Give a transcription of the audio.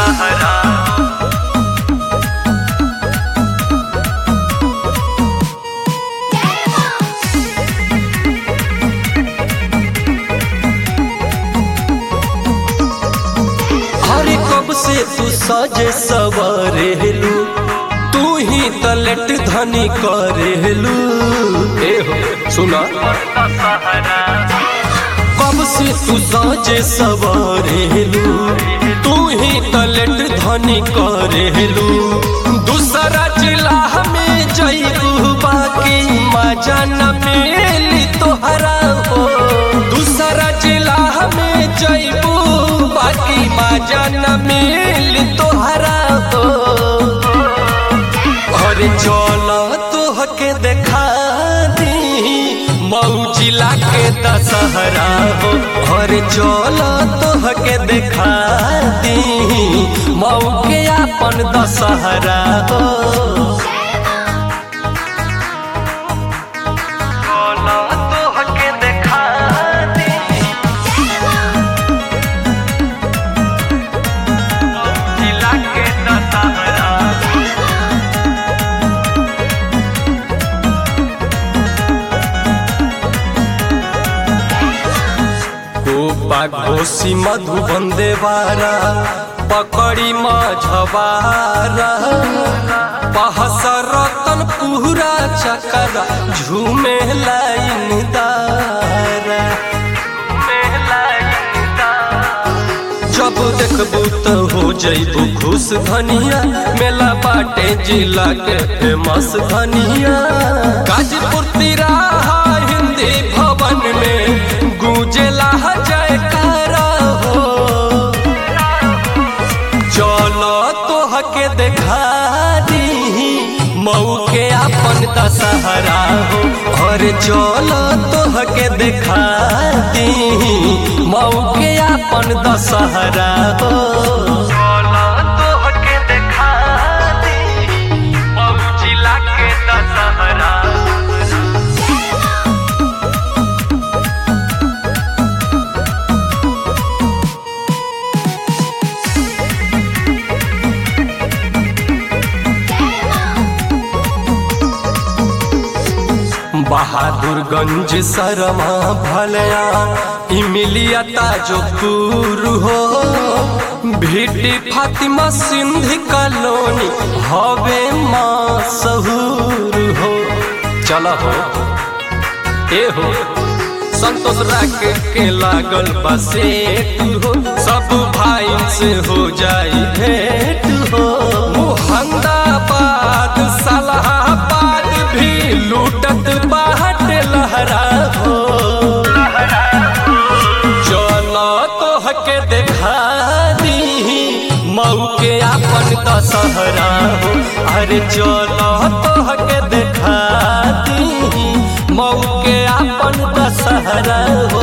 दशहरा अरे कब से तू सजे सवरेलू तू ही तलट धनी करेलू ए हो सुना दशहरा कब से तू सजे सवरेलू तू ही तलट धनी करेलू दूसरा जिला में जईबू बाकी मजा न मिली तोहरा हो दूसरा जिला में जईबू बाकी मजा न मिली तोहरा हो अरे चल तोहके देखा दी मऊ जिला के दशहरा हो अरे चल तोहके देखा दी मऊ के अपन दशहरा हो बोलो तोहके देखा दी जिला के दशहरा गोपा घोसी मधुबन देवारा पकड़ी मझवारा पहस रतन पूरा चकरा झूमे लाइन दारा जब देखबू तो हो जइबू खुश धनिया मेला बाटे जिला के फेमस धनिया गाजीपुर तिराहा हिंदी भवन में गूंजेला जयकारा हो चलो तोहके देखा दी मऊ के अपन दशहरा हो और चलो तोहके देखा दी मऊ के अपन दशहरा हो बोलो तोहके देखा दी मऊ जिला के दशहरा बहादुरगंज सरमा भलया इमिलिया ताजोपुर हो भिटी फातिमा सिंधी कॉलोनी हवे माँ सहूर हो चल हो ए हो संतोष राके के लागल बसेट हो सब भाई से हो जाई भेंट हो मुहंदाबाद सलाहाबाद भी लूटत बाट लहरा हो चलो तोहके देखा दी मऊ के अपन दशहरा हो अरे चलो तोहके देखा दी मऊ के अपन दशहरा हो